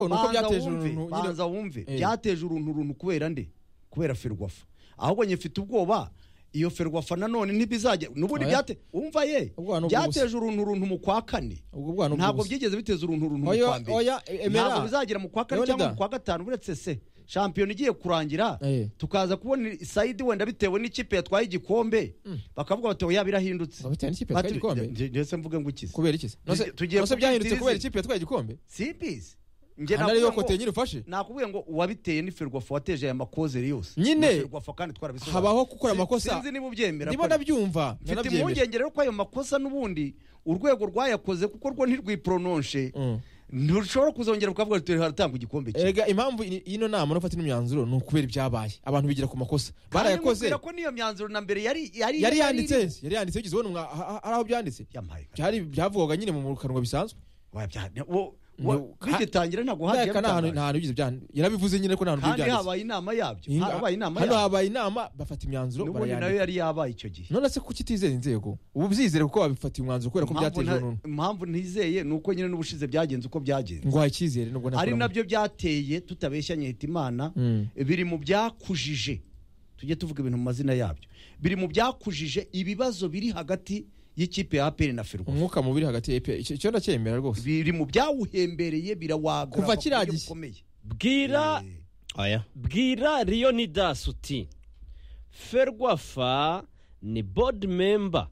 nuko byateje uruntu banza wumve Eh. byateje uruntu uruntu kubera nde kubera ferwafa ahubwo njye mfite ubwoba iyo ferwafa nanone ntibizajya n'ubundi Oya. byate umva ye Ubwo hano ubwo byateje uruntu uruntu mu kwa kane ubwo bwana ubwo ntabwo busa. byigeze biteza uruntu uruntu mu Oya, kwa mbere oya, e- emera. ntabwo bizagira mu kwa kane Leonidas. cyangwa mu kwa gatanu uretse se shampiyona igiye kurangira Eh. tukaza kubona sayidi wenda bitewe n'ikipe yatwaye igikombe bakavuga bati oya birahindutse Ngo bitewe n'ikipe Bati- yatwaye igikombe? nge- ndetse mvuge ngo ikize kubera iki se Nose- tugiye nose kubyita byahindutse izi. kubera ikipe yatwaye igikombe simbizi hano ariyo kote nyine ufashe nakubwiye ngo uwabiteye ni ferwafa wateje aya makozere yose Nyine. Iyo ferwafa kandi twarabisobanuye Habaho gukora Si- amakosa. sinzi niba ubyemera ndimo ko- ndabyumva mfite nanabyemera impungenge rero ko ayo makosa n'ubundi urwego rwayakoze kuko rwo ntirwipronoshe Mm. ntirushobora kuzongera kukavuga turi haratanga igikombe kimwe erega impamvu ini- y'ino nama no gufata ino myanzuro ni ukubera ibyabaye abantu bigira ku makosa barayakoze Kandi nkubwira ko n'iyo myanzuro na mbere yari yari yari yari- yanditse yari yanditse wigeze ubona umwa- ha- ha- hari aho byanditse Yampaye. byari byavugwaga nyine mu kanwa bisanzwe Waya bya- ne- wo- wo- No, ka- bigitangira ntabwo hagiye Ndayaka nta hantu- bitangaje. nta hantu bigeze byan- yarabivuze nyine ko nta hantu bigeze kandi byanditse habaye inama yabyo Inga- habaye inama hano yabyo habaye inama bafata imyanzuro n'ubundi nayo barayandika yari yabaye icyo gihe none se kuki utizera inzego ubu byizere kuko wabifatiye umwanzuro kubera ko Impamvu byateje nta- uruntu impamvu ntizeye ni uko nyine n'ubushize byagenze uko byagenze ngo icyizere nubwo ari ntakuramo. nabyo byateye tutabeshyanye hitimana Mm. biri mu byakujije tujye tuvuga ibintu mu mazina yabyo biri mu byakujije ibibazo biri hagati y'ikipe ya aperi na ferwa umwuka mubi uri hagati ya EPR. Icyo- icyo ndacyemera rwose biri mu byawuhembereye birawaga Kuva kiriya gihe. bwira oya bwira leonidas uti ferwafa ni board member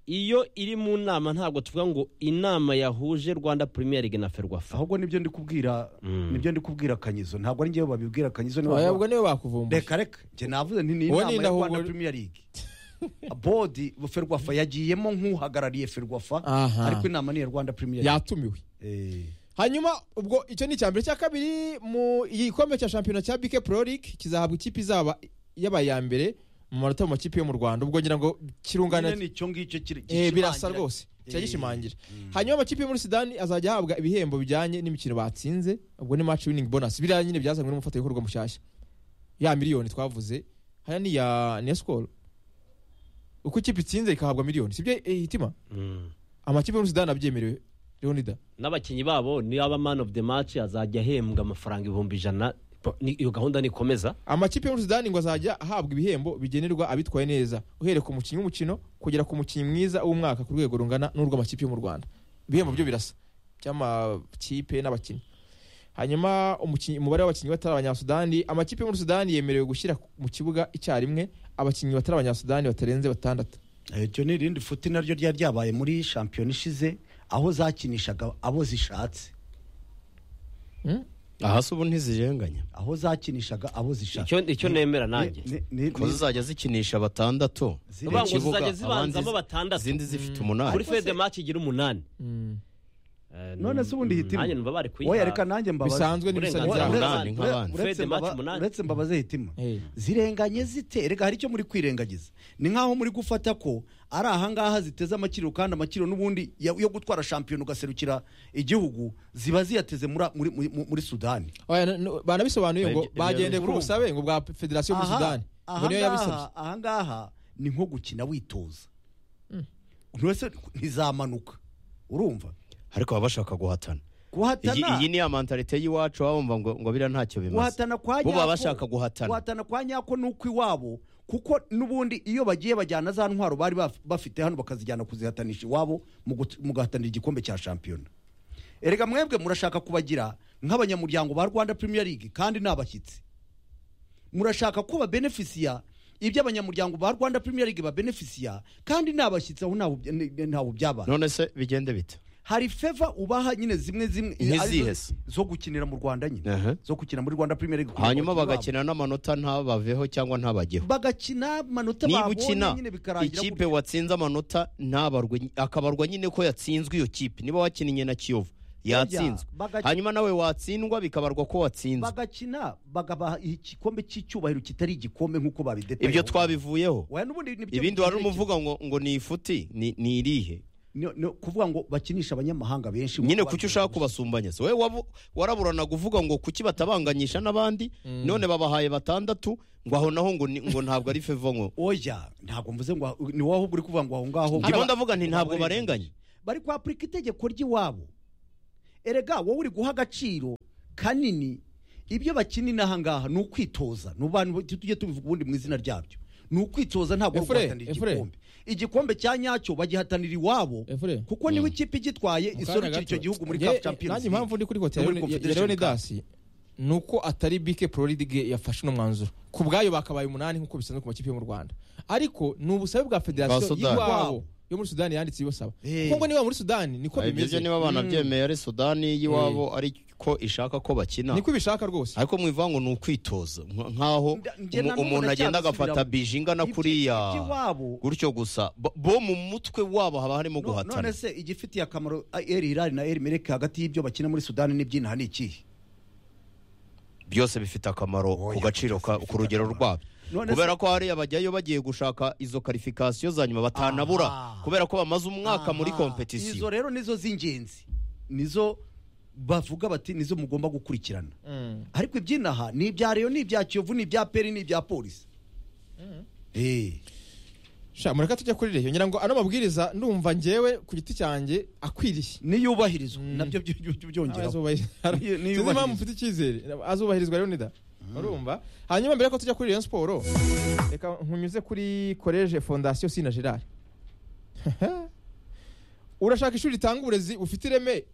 iyo iri mu nama ntabwo tuvuga ngo inama yahuje rwanda premier league na ferwafa ahubwo nibyo ndi kubwira nibyo ndi kubwira kanyizo ntabwo ari njyewe babibwira kanyizo niba- Oya, ubwo niwe bakuvumbuye reka reka njye navuze nti ni Wowe inama ya n'indahubwo- rwanda premier league bodi ferwafa yagiyemo nk'uhagarariye ferwafa Aha. ariko inama ni iya rwanda premier league yatumiwe Eh, hanyuma ubwo icyo ni icya mbere icya kabiri mu igikombe cya shampiyona cya bike pro league kizahabwa ikipe izaba yabaye iya mbere mu manota mu makipe yo mu rwanda ubwo ngira ngo kirungana nyine ni icyo ngicyo kiri- Eh, gishimangira- birasa rwose Eh, cyagishimangira hanyuma amakipe yo muri sudani azajya ahabwa ibihembo bijyanye n'imikino batsinze ubwo ni match winning bonus biriya nyine byazanywe n'umufatanyabikorwa mushyashya ya miliyoni twavuze hano ni iya ni iya sikoro uko ikipe itsinze ikahabwa miliyoni sibyo eh, hitima Mm. amakipe yo muri sudani abyemerewe leonida n'abakinnyi babo niyo aba man of the match azajya ahembwa amafaranga ibihumbi ijana Ni- iyo gahunda nikomeza amakipe yo muri sudani ngo azajya ahabwa ibihembo bigenerwa abitwaye neza uhereye ku mukinnyi w'umukino kugera ku mukinnyi mwiza w'umwaka ku rwego rungana n'urw'amakipe yo mu rwanda ibihembo byo birasa by'amakipe n'abakinnyi hanyuma umukinnyi- umubare w'abakinnyi batari abanyasudani amakipe yo muri sudani yemerewe gushyira mu kibuga icyarimwe abakinnyi batari abanyasudani batarenze batandatu eh, iryo ni irindi futi naryo ryari ryabaye muri shampiyona ishize aho zakinishaga abo zishatse aha se ubu ntizirenganya aho zakinishaga abo zishatse icyo icyo nemera nanjye Ni- ni- ko ni- zizajya zikinisha batandatu Ziri- mu Uvuga ngo kibuga, zizajya zibanzamo abandi- batandatu. izindi zifite kuri umunani fede match igira umunani Eh, none se ubundi hitima nanjye numva bari kuyiha oya reka nanjye mbabaze bisanzwe n'ibisabye Uburenganzira byabo bwa- umunani nk'abandi Ure- uretse Fede mbaba- match umunani. uretse mbabaze hitima Eh. zirenganye zite reka hari icyo muri kwirengagiza ni nk'aho muri gufata ko ari ahangaha ziteze amakiriro kandi amakiriro n'ubundi ya- yo gutwara shampiyona ugaserukira igihugu ziba ziyateze muri- muri muri- muri sudani Oya, n- n- banabisobanuye ngo Ibyo- ibyo bagendeye kuri urumva. ubusabe ngo bwa federasiyo muri Aha- sudani ngo niyo yabisabye ahangaha ahangaha ni nko gukina witoza ntose ntizamanuka urumva ariko baba bashaka guhatana iyi iyi guhatana ni ya mantalite y'iwacu baba bumva ngo ngo biriya ntacyo bimaze guhatana kwa bo nyako baba bashaka guhatana guhatana kwa nyako nuko iwabo kuko n'ubundi iyo bagiye bajyana za ntwaro bari baf- bafite hano bakazijyana kuzihatanisha iwabo mu gut- mu guhatanira igikombe cya shampiyona erega mwebwe murashaka kubagira nk'abanyamuryango ba rwanda premier league kandi ni abashyitsi murashaka kuba benefisiya ibyo abanyamuryango ba rwanda premier league babenefisiya kandi ni abashyitsi aho ntawe ubya- ni- ntawe byabaye none se bigende bite hari feva ubaha nyine zimwe zimwe Nkizihe arizo se? zo gukinira mu rwanda nyine Aha. zo gukina muri rwanda premier league kugira ngo hanyuma iwabo bagakina n'amanota ntabaveho cyangwa ntabageho bagakina amanota niba babonye ukina nyine bikarangira ikipe gutyo. watsinze amanota ntabarwe akabarwa nyine ko yatsinzwe iyo kipe niba wakinnye na kiyovu yatsinzwe bagac- hanyuma nawe watsindwa bikabarwa ko watsinzwe bagakina bagabaha igikombe cy'icyubahiro kitari igikombe nk'uko babidetaye ibyo twabivuyeho Oya, n'ubundi ni byo ibindi wari bikiri umuvuga ngo ngo ni ifuti ni ni irihe ni- ni ukuvuga ngo bakinisha abanyamahanga benshi nyine nk'uko babivuga. kuki ushaka kubasumbanya se wowe wabu- waraburanaga uvuga ngo kuki batabanganyisha n'abandi none babahaye batandatu ngo aho naho ngo ni- ngo ntabwo ari fevo ngo oya ntabwo mvuze ngo ni wowe ahubwo uri kuvuga ngo aho ngaho ndimo ndavuga nti ntabwo barenganye bari kwapurika itegeko ry'iwabo erega wowe uri guha agaciro kanini ibyo bakinina aha ngaha ni ukwitoza ni abantu tujye tubivuga ubundi mu izina ryabyo ni ukwitoza ntabwo ari Efure, guhatanira Efure. igikombe igikombe cya nyacyo bagihatanira iwabo Efure. kuko niwe ikipe igitwaye Mu kanya isorukira gato. icyo gihugu muri Nge- kapu champions nanjye impamvu ndi kuri no kote muri ya Confederation Cup. leonidasi ni uko atari bike pro league yafashe uno mwanzuro ku bwayo bakabaye umunani nk'uko bisanzwe ku makipe yo mu rwanda ariko ni ubusabe bwa Bwa federasiyo Sudani. y'iwabo yo muri sudani yanditse ibasaba Eh. kuko niba muri sudani niko ibyo bimeze niba abana byemeye ari sudani y'iwabo ariko ishaka ko bakina niko ibishaka rwose ariko mwivuga ngo ni ukwitoza nk- nk'aho Nda- njye umu- na n'ubu umuntu agenda agafata ndacyasubiramo. bije ingana Ibyo- kuriya iby'iwabo. gutyo gusa Bo- bo mu mutwe wabo haba harimo No- guhatana none se igifitiye akamaro eri hirari na eri mereke hagati y'ibyo bakina muri sudani n'ibyinaha ni ikihe byose bifite akamaro ku Oya, gaciro ka- ku rugero akamaro. rwabyo None se- kubera ko hariya bajyayo bagiye gushaka izo karifikasiyo za nyuma batanabura Aha. kubera ko bamaze umwaka muri Aha. izo kompetisiyo rero nizo z'ingenzi nizo bavuga bati nizo mugomba gukurikirana ariko ibyinaha ni ibya reyo ni ibya kiyovu ni ibya peri ni ibya polisi Eh. sha mureka tujya kuri reyo ngira ngo ano mabwiriza ndumva njyewe ku giti cyanjye akwiriye niyubahirizwa nabyo by- by- byongeraho Niyo- niyo sinzi impamvu yubahiriza. mfite icyizere azubahirizwa rero nida urumva hanyuma mbere ko tujya kuri Rayon Sport reka nkunyuze kuri Collège Fondation Sina Gerard urashaka ishuri ritanga uburezi bufite ireme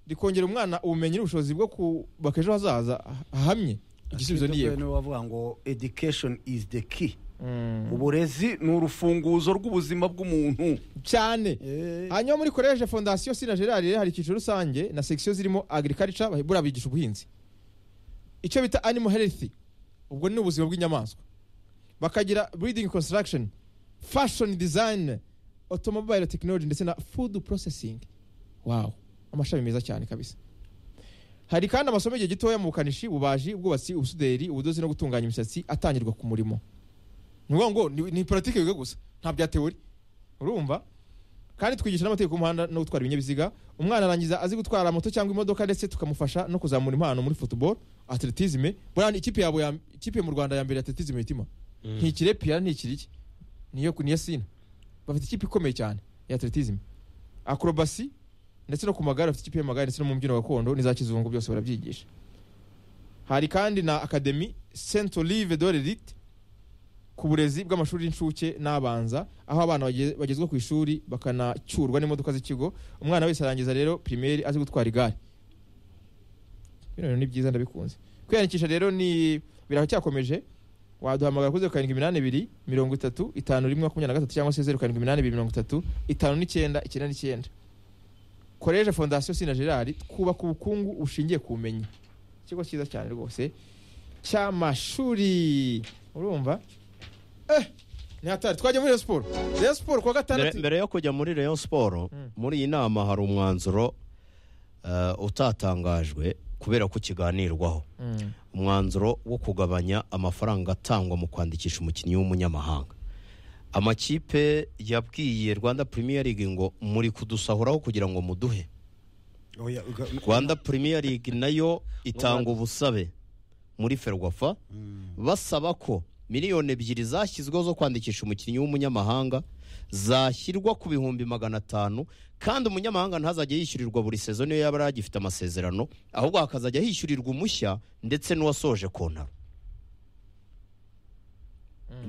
rikongera umwana ubumenyi n'ubushobozi bwo kubaka ejo hazaza hahamye igisubizo ni yego Niwe wavuga ngo education is the key Mm. uburezi ni urufunguzo rw'ubuzima bw'umuntu cyane Eh. hanyuma muri collège fondation sina gerard rero hari icyiciro rusange na section zirimo agriculture bah- buriya bigisha ubuhinzi icyo bita animal health ubwo ni ubuzima bw'inyamaswa bakagira breeding construction fashion design automobile technology ndetse na food processing wow amashami meza cyane kabisa hari kandi amasomo y'igihe gitoya mu bukanishi ububaji ubwubatsi ubusuderi ubudozi no gutunganya imisatsi atangirwa ku murimo ni ukuvuga ngo ni- ni politiki biga gusa nta bya teori urumva kandi twigisha n'amategeko y'umuhanda no gutwara ibinyabiziga umwana arangiza azi gutwara moto cyangwa imodoka ndetse tukamufasha no kuzamura impano muri football atletisme buriya ikipe yabo ya- ikipe mu rwanda ya mbere ya atletisme mitima ntikire piyara ntikiriki niyo niyo sina bafite ikipe ikomeye cyane ya atletisme akrobasi ndetse no ku magare bafite ikipe y'amagare ndetse no mu mbyino gakondo n'iza kizungu byose barabyigisha hari kandi na akademi saint olive de l'elite ku burezi bw'amashuri y'incuke n'abanza aho abana bageze- bagezwa ku ishuri bakanacyurwa n'imodoka z'ikigo umwana wese arangiza rero pirimeri azi gutwara igare bino bintu ni byiza ndabikunze kwiyandikisha rero ni biracyakomeje waduhamagara kuri zeru karindwi iminani ibiri mirongo itatu itanu rimwe makumyabiri na gatatu cyangwa se zeru karindwi iminani ibiri mirongo itatu itanu n'icyenda icyenda n'icyenda koreje fondasiyo sina gerard twubaka ubukungu bushingiye ku bumenyi ikigo cyiza cyane rwose cy'amashuri urumva eh ni hatari twajya muri Rayon siporo Rayon siporo kuwa mbere gatandatu mbere yo kujya muri Rayon Sport muri iyi nama hari umwanzuro eh, utatangajwe kubera ko ukiganirwaho Mm. umwanzuro wo kugabanya amafaranga atangwa mu kwandikisha umukinnyi w'umunyamahanga amakipe yabwiye rwanda Premier League ngo muri kudusahuraho kugira ngo muduhe Oya, uga- rwanda Premier League nayo itanga ubusabe muri ferwafa basaba ko miliyoni ebyiri zashyizweho zo kwandikisha umukinnyi w'umunyamahanga zashyirwa ku bihumbi magana atanu kandi umunyamahanga ntazajya yishyurirwa buri sezo niyo yaba yaragifite amasezerano ahubwo hakazajya hishyurirwa umushya ndetse n'uwasoje kontaro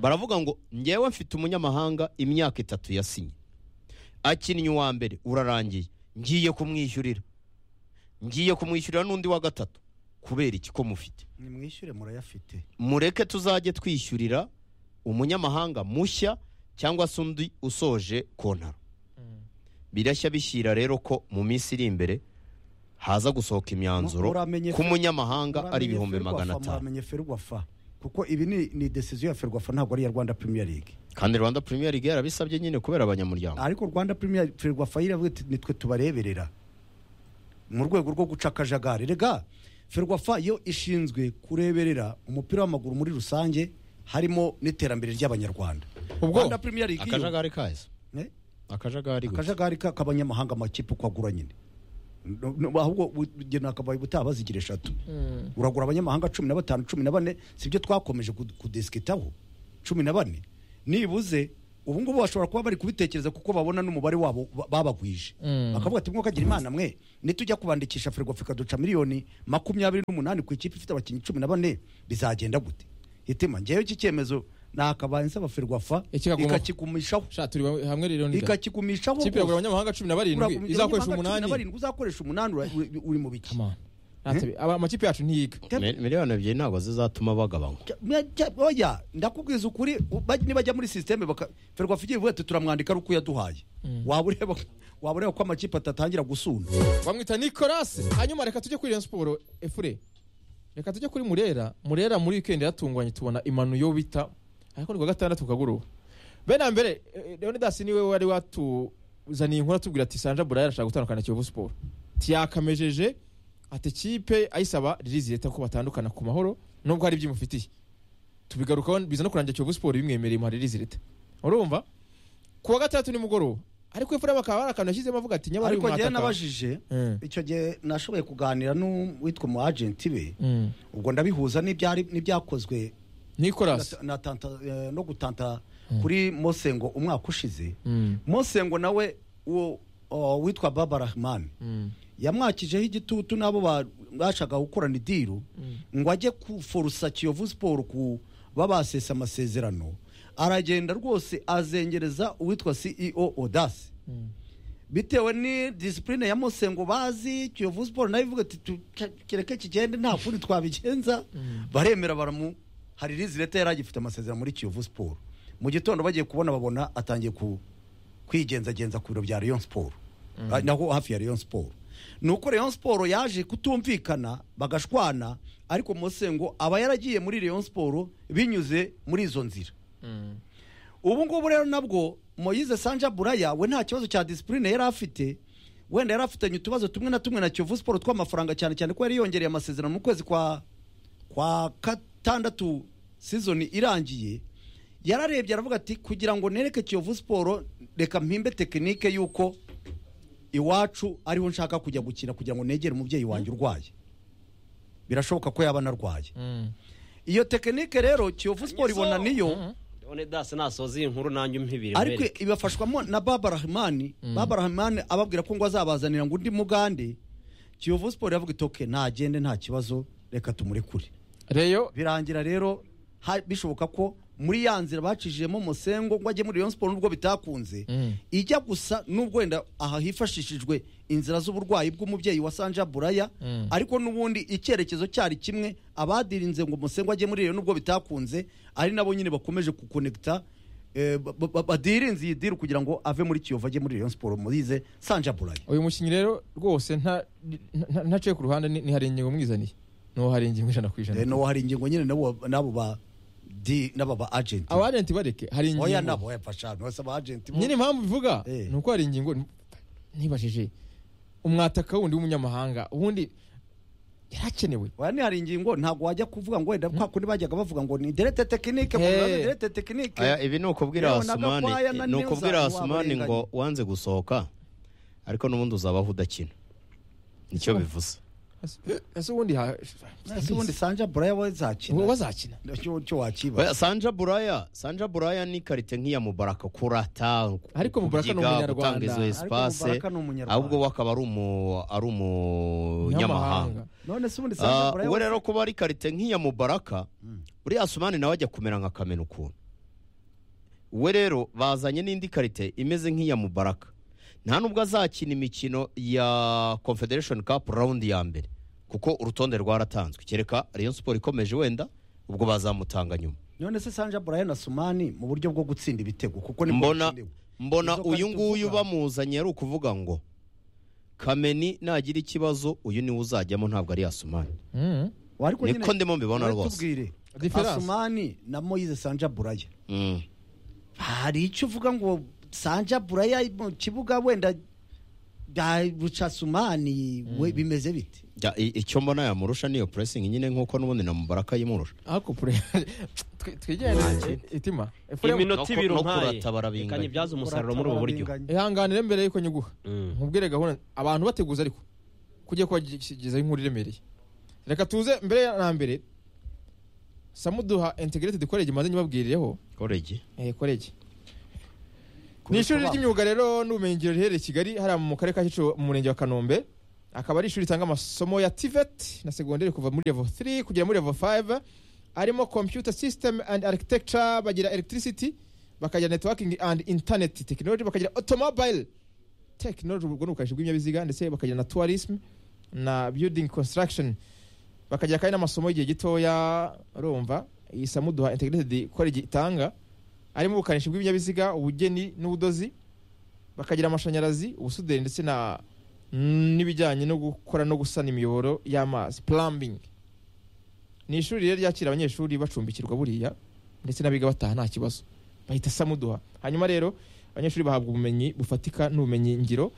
baravuga ngo ngewe mfite umunyamahanga imyaka itatu yasinye akinnye uwa mbere urarangiye ngiye kumwishyurira ngiye kumwishyurira n'undi wa gatatu kubera iki ko mufite nimwishyure murayafite mureke tuzajye twishyurira umunyamahanga mushya cyangwa se undi usoje kontaro birashya bishyira rero ko mu minsi iri imbere haza gusohoka imyanzuro Muramenye- ku munyamahanga ari ibihumbi magana atanu amenye ferwafa kuko ibi ni ni decision ya ferwafa ntabwo ari iya rwanda premier league kandi rwanda premier league yarabisabye nyine kubera abanyamuryango ariko rwanda premier ferwafa yiravuga iti nitwe tubareberera mu rwego rwo guca akajagari rega ferwafa yo ishinzwe kureberera umupira w'amaguru muri rusange harimo n'iterambere ry'abanyarwanda Ubwo, rwanda premier league yo- akajagari kaza Eh? akajagari gutya. akajagari ka- k'abanyamahanga amakipe uko agura nyine No- no- ahubwo ugena akabaye ubutaha bazigira eshatu uragura abanyamahanga cumi na batanu cumi na bane sibyo twakomeje kudesikitaho cumi na bane nibuze ubu ngubu bashobora kuba bari kubitekereza kuko babona n'umubare wabo ba- babagwije bakavuga ati mwuka gira imana mwe nitujya kubandikisha firigo ikaduca miliyoni makumyabiri n'umunani ku ikipe ifite abakinnyi cumi na bane bizagenda gute hitima ngewe iki cyemezo nakabaye nsaba firigwafa Ikikagumaho. ikakigumishaho Sha, turi hamwe rero ni ikakigumishaho ikipe rwose. yagura abanyamahanga cumi na barindwi Uragura izakoresha abanyamahanga cumi na umunani barindwi, uzakoresha umunani ura- uri- uri mu biki Come on. Ntatabe- aba amakipe yacu ntiyiga Mi- miliyoni ebyiri ntabwo zizatuma bagabanywa Cya- mya- cya- oya ndakubwiza ukuri u- baj- nibajya muri sisiteme ferwafigiye vuba turamwandika ari uko yaduhaye waba ureba waba ureba ko amakipe atatangira gusunda bamwita nicolasi hanyuma reka tujye kuri Rayon siporo efure reka tujye kuri murera murera muri wikendi yatungwanye tubona imanu bita ariko ni kuwa gatandatu kagoroba bene mbere leonidas niwe wari watuzaniye inkuru atubwira ati sanja buraya arashaka gutandukana na kiyovu siporo tiyakamejeje ati kipe ayisaba ririzi leta ko batandukana ku mahoro nubwo hari iby'imufitiye tubigarukaho biza no kurangira kiyovu siporo bimwemereye muha ririzi leta urumva kuwa gatandatu nimugoroba ariko efure bakaba hari akantu yashyizemo avuga ati nyabari ariko mwataka." ngewe nabajije Mm. icyo gihe nashoboye kuganira n'uwitwa umu agenti be Mm. ubwo ndabihuza n'ibyari- n'ibyakozwe nicolas na- na tanta- eh, no gutanta kuri mosengo umwaka ushize Mm. mosengo nawe uwo o, witwa baba rahman Mm. yamwakijeho igitutu n'abo ba- bashaka gukorana idiru ngo ajye kuforusa kiyovu siporo kuba basesa amasezerano aragenda rwose azengereza uwitwa ceo odasi bitewe ni disipurine ya mosengo bazi kiyovu siporo nayo ivuga ati "Tu- kereke kigende nta kundi twabigenza baremera baramu hari rizi leta yari agifite amasezerano muri kiyovu siporo mu gitondo bagiye kubona babona atangiye ku kwigenzagenza ku biro bya Rayon Sport Ah, naho hafi ya Rayon Sport nuko Rayon Sport yaje kutumvikana bagashwana ariko Mosengo aba yaragiye muri Rayon Sport binyuze muri izo nzira ubu ngubu rero nabwo Moise Sanja Buraya we nta kibazo cya discipline yari afite wenda yari afitanye utubazo tumwe na tumwe na Kiyovu Sport tw'amafaranga cyane cyane ko yari yongereye amasezerano mu kwezi kwa kwa gatandatu sizoni irangiye yararebye aravuga ati kugira ngo nereke Kiyovu Sport reka mpimbe tekinike y'uko iwacu ariho nshaka kujya gukina kugira ngo negere umubyeyi wanjye urwaye birashoboka ko yaba anarwaye iyo tekinike rero Kiyovu Sport ibona niyo Leone Das nasoza iyi nkuru nanjye umpibire ariko mwereke. ibafashwamo na baba rahimani baba rahimani ababwira ko ngo azabazanira ngo undi mugande kiyovu siporo yavuga iti oke ntagende nta kibazo reka tumurekure reyo birangira rero ha- bishoboka ko muri ya nzira bacishijemo musengo ngo ajye muri Rayon Sport nubwo bitakunze Mm. ijya gusa n'ubwo wenda aha hifashishijwe inzira z'uburwayi bw'umubyeyi wa Sanja Buraya Mm. ariko n'ubundi icyerekezo cyari kimwe abadirinze ngo musengo ajye muri Rayon nubwo bitakunze ari nabo nyine bakomeje kukonekta eh, ba- ba- ba- badirinze iyi deal kugira ngo ave muri Kiyovu ajye muri Rayon Sport murize Sanja Buraya uyu mukinnyi rero rwose nta- nta- ntaciye ku ruhande ni- ntihari ingingo mwizaniye n'uwo hari ingingo ijana ku Eh, ijana no hari ingingo nyine nabo nabo ba di nabo ba agent abajenti bareke hari oya ingingo nabo yafasha no saba agent bo- nyine impamvu bivuga Eh. ni uko hari ingingo nibajije umwataka wundi w'umunyamahanga ubundi yarakenewe oya ni hari ingingo ntabwo wajya kuvuga ngo wenda kwa kundi bajyaga bavuga ngo ni derete tekinike ngo Hey. murabe derete tekinike Aya, ibi ni ukubwira Yewe na hasumani Gakwaya na ni Neza ukubwira waba hasumani ngo warenganye. wanze gusohoka ariko n'ubundi uzabaho udakina nicyo bivuze ese ubundi ha- ese ubundi sanja buraya we zakina uwo bazakina Cyo- cyo wakiba Oya, sanja buraya sanja buraya ni karite nk'iya mubaraka kurata Ariko Mubaraka ni kubyiga, Umunyarwanda. gutanga izo Ariko espace Mubaraka ni Umunyarwanda. ahubwo we akaba ari umu- ari umunyamahanga Umunyamahanga. none se ubundi sanja Ah, buraya we we rero kuba ari karite nk'iya mubaraka uriya sumani nawe ajya kumera nka kamena ukuntu we rero bazanye n'indi karite imeze nk'iya mubaraka nta nubwo azakina imikino ya confederation cup round ya mbere kuko urutonde rwaratanzwe kereka rayon siporo ikomeje wenda ubwo bazamutanga nyuma none se sanja buraya na sumani mu buryo bwo gutsinda ibitego kuko ni mbona mbona Izo karita uyu nguyu uvuga. bamuzanye ari ukuvuga ngo kameni nagira ikibazo uyu niwe uzajyamo ntabwo ari yasumani Mm. niko ndimo mbibona rwose. Difference. asumani na moyize sanja buraya Mm. hari icyo uvuga ngo sanja buraya mu kibuga wenda buca sumani we bimeze bite Ja, i- icyo mbona yamurusha niyo pressing nyine nk'uko n'ubundi na mubaraka yimurusha ariko pure twi- twigende itima Efure, no iminota ku- ibiri no umpaye kurata barabinganya. reka nyibyaze umusaruro muri ubu buryo Uratabara ihanganire mbere yuko nyiguha Mm. nkubwire gahunda abantu bateguza ariko kujya kubagezaho inkuru iremereye reka tuze mbere ya- na mbere samuduha integrated college maze nyibabwirireho korege eh, college ni ishuri Kubera ko ry'imyuga rero n'ubumenyingiro riherereye i kigali hariya mu karere ka kicukiro mu murenge wa kanombe akaba ari ishuri ritanga amasomo ya tivet na segonderi kuva muri level 3 kugera muri level 5 arimo computer system and architecture bagira electricity bakagira networking and internet technology bakagira automobile technology ubwo ni ubukanishi bw'ibinyabiziga ndetse bakagira na tourism na building construction bakagira kandi n'amasomo y'igihe gitoya urumva iyi samuduha integrated college itanga harimo ubukanishi bw'ibinyabiziga ubugeni n'ubudozi bakagira amashanyarazi ubusuderi ndetse na n'ibijyanye no gukora no gusana imiyoboro y'amazi plumbing ni ishuri rero ryakira abanyeshuri bacumbikirwa buriya ndetse n'abiga bataha nta kibazo bahita samuduha hanyuma rero abanyeshuri bahabwa ubumenyi bufatika n'ubumenyi ngiro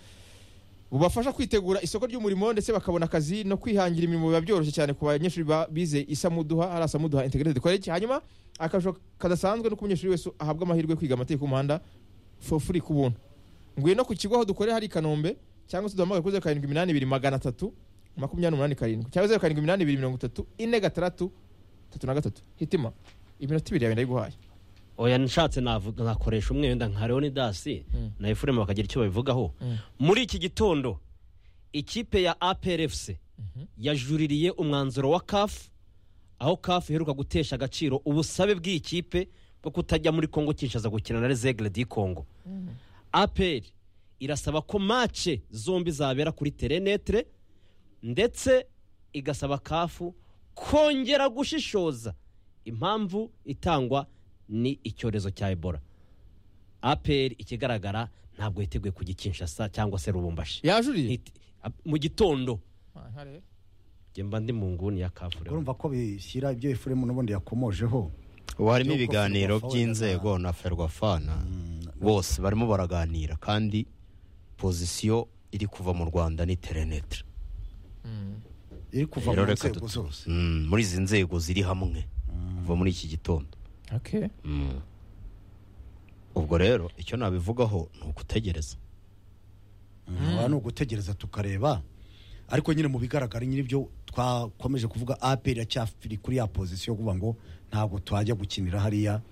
bubafasha kwitegura isoko ry'umurimo ndetse bakabona akazi no kwihangira imirimo biba byoroshye cyane ku banyeshuri ba- bize isamuduha hariya samuduha integrated college hanyuma akarusho kadasanzwe no ku munyeshuri wese ahabwa amahirwe yo kwiga amategeko y'umuhanda for free ku buntu nguye no ku kigo aho dukorera hari i kanombe cyangwa se duhamagare kuri zeru karindwi iminani ibiri magana atatu makumyabiri n'umunani karindwi cyangwa zeru karindwi iminani ibiri mirongo itatu ine gatandatu tatu na gatatu hitima iminota ibiri yawe ndayiguhaye oya nshatse navuga nkakoresha umwe wenda nka leonidasi Mm. na efuremu bakagira icyo babivugaho Mm. muri iki gitondo ikipe ya aperefuse yajuririye umwanzuro wa kafu aho kafu iheruka gutesha agaciro ubusabe bw'iyi kipe bwo kutajya muri kongo kinshasa gukina na rezegire di kongo aperi irasaba ko mace zombi zabera kuri terenetere ndetse igasaba kafu kongera gushishoza impamvu itangwa ni icyorezo cya ebola aperi ikigaragara ntabwo yiteguye kujya i kinshasa cyangwa se rubumbashi yajuriye It- ap- mu gitondo Ah, ntarebe. njye mba ndi mu nguni ya kafu rero urumva ko bishyira ibyo efuremu n'ubundi yakomojeho ubu harimo Igihugu ibiganiro Ferwafa by'inzego na ferwafana bose barimo baraganira kandi pozisiyo iri kuva mu rwanda ni terenetire iri kuva Rero mu reka nzego dut- zose Mm, muri izi nzego ziri hamwe kuva muri iki gitondo Okay. Mm. ubwo rero icyo nabivugaho ni ukutegereza aha ni ugutegereza tukareba ariko nyine mu bigaragara nyine ibyo twakomeje kuvuga aperi iracyafiri kuri ya pozisiyo yo kuvuga ngo ntabwo twajya gukinira hariya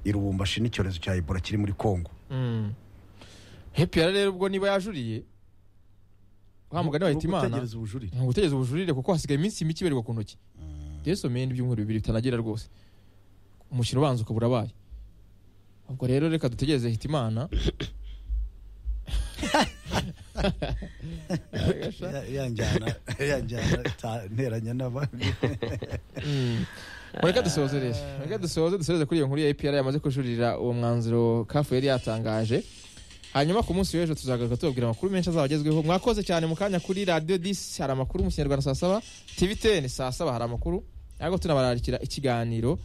i Lubumbashi n'icyorezo cya ebola kiri muri kongo Mm. hepiyara rero ubwo niba yajuriye wa mugani wa Ni hitimana ugutegereza ubujurire ni ugutegereza ubujurire kuko hasigaye iminsi mike ibarirwa ku ntoki yesu mende ibyumweru bibiri bitanagera rwose umukino ubanza ukaba urabaye ubwo rero reka dutegereze hitimana Ya- yanjyana yanjyana ta- nteranya n'abandi Mm. mureka dusoze rero mureka dusoze dusoreze kuri iyo nkuru ya epr yamaze kujurira uwo mwanzuro kafu yari yatangaje hanyuma ku munsi w'ejo tuzagaruka tubabwira amakuru menshi azaba agezweho mwakoze cyane mu kanya kuri radiyo disi hari amakuru mu kinyarwanda saa saba tv teni saa saba hari amakuru ariko tunabararikira ikiganiro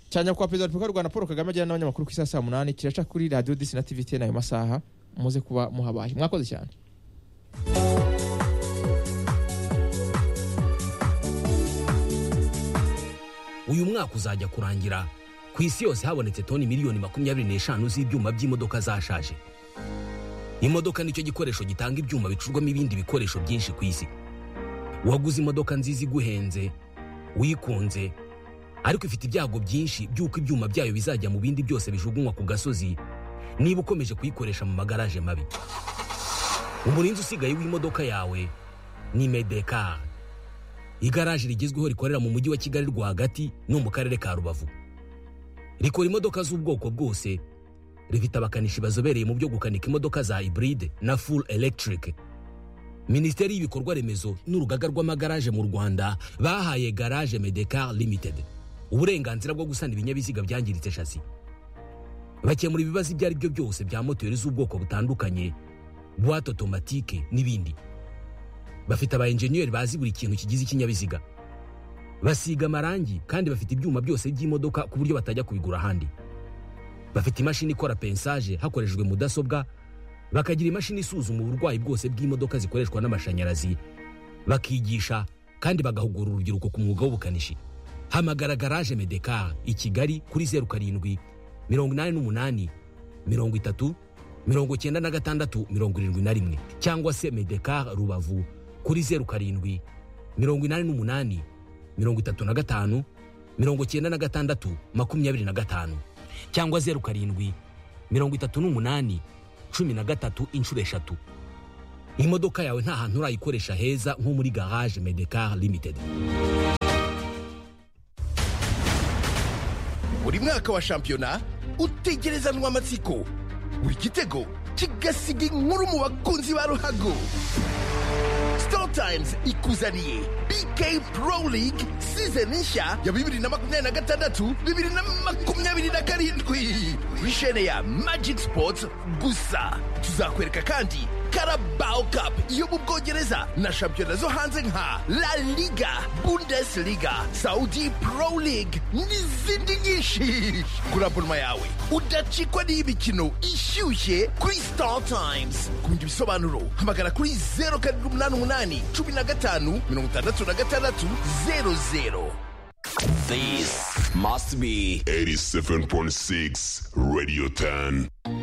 cya nyakubahwa perezida wa repubulika y'u rwanda paul kagame agirana n'abanyamakuru ku isaha saa munani kiraca kuri radiyo disi na tv teni ayo masaha muze kuba muhabaye mwakoze cyane uyu mwaka uzajya kurangira ku isi yose habonetse toni miliyoni makumyabiri n'eshanu z'ibyuma by'imodoka zashaje imodoka nicyo gikoresho gitanga ibyuma bicurwamo ibindi bikoresho byinshi ku isi waguze imodoka nziza iguhenze wikunze ariko ifite ibyago byinshi by'uko ibyuma byayo bizajya mu bindi byose bijugunywa ku gasozi niba ukomeje kuyikoresha mu magaraje mabi umurinzi usigaye w'imodoka yawe ni medekari igaraje rigezweho rikorera mu mujyi wa kigali rwagati no mu karere ka rubavu rikora imodoka z'ubwoko bwose rifite abakanishi bazobereye mu byo gukanika imodoka za hybride na full electric minisiteri y'ibikorwa remezo n'urugaga rw'amagaraje mu rwanda bahaye garage medecar limited uburenganzira bwo gusana ibinyabiziga byangiritse shasi bakemura ibibazo ibyo ari byo byose bya moteri z'ubwoko butandukanye buwate otomatike n'ibindi bafite aba enjeniyeri bazi buri kintu kigize ikinyabiziga basiga amarangi kandi bafite ibyuma byose by'imodoka ku buryo batajya kubigura ahandi bafite imashini ikora pensaje hakoreshejwe mudasobwa bakagira imashini isuzuma uburwayi bwose bw'imodoka zikoreshwa n'amashanyarazi bakigisha kandi bagahugura urubyiruko ku mwuga w'ubukanishi hamagara garaje medekar i kigali kuri zeru karindwi mirongo inani n'umunani mirongo itatu mirongo icyenda na gatandatu mirongo irindwi na rimwe cyangwa se medekar rubavu kuri zeru karindwi mirongo inani n'umunani mirongo itatu na gatanu mirongo icyenda na gatandatu makumyabiri na gatanu cyangwa zeru karindwi mirongo itatu n'umunani cumi na gatatu inshuro eshatu imodoka yawe nta hantu urayikoresha heza nko muri garage medekar limited buri mwaka wa shampiyona utegerezanwa amatsiko buri gitego kigasiga inkuru mu bakunzi ba ruhago Star Times ikuzaniye BK Pro League season nshya ya bibiri na makumyabiri na gatandatu bibiri na makumyabiri na karindwi kuri shene ya Magic Sports gusa tuzakwereka kandi Carabao Cup yo mu Bwongereza na shampiyona zo hanze nka La Liga, Bundesliga, Saudi Pro League n'izindi nyinshi kuri abonoma yawe udacikwa n'iy'imikino ishyushye kuri Star Times ku bindi bisobanuro hamagara kuri zeru karindwi umunani umunani cumi na gatanu mirongo itandatu na gatandatu zeru zeru This must be 87.6 Radio 10.